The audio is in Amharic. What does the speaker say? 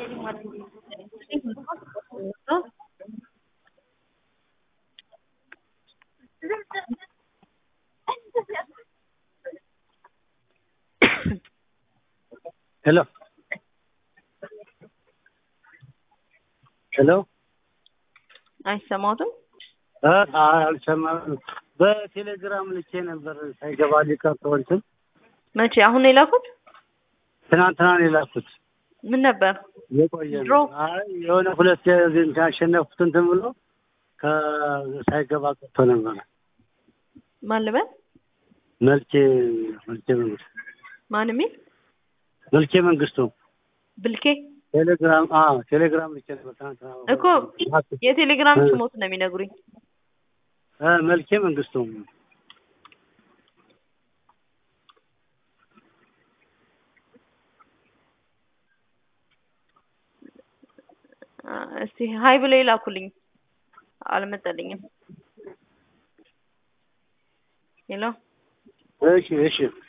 ሄሎ ሄሎ አይሰማትም? እ አልሰማም። በቴሌግራም ልኬ ነበር ሳይገባ ሊቀር እንትን መቼ? አሁን ነው የላኩት? ትናንትና ነው የላኩት። ምን ነበር? የቆየ ድሮ? ነው። አይ የሆነ ሁለት እንትን ያሸነፍኩት እንትን ብሎ ከሳይገባ ቀርቶ ነበረ። ማን ልበል? መልኬ መልኬ መንግስቱ ማን የሚል መልኬ መንግስቱ ብልኬ ቴሌግራም አዎ ቴሌግራም ልኬ ነበር ትናንትና እኮ የቴሌግራም ስሞት ነው የሚነግሩኝ። እ መልኬ መንግስቱ አ፣ እስቲ ሀይ ብለው ይላኩልኝ። አልመጣልኝም። ሄሎ እሺ እሺ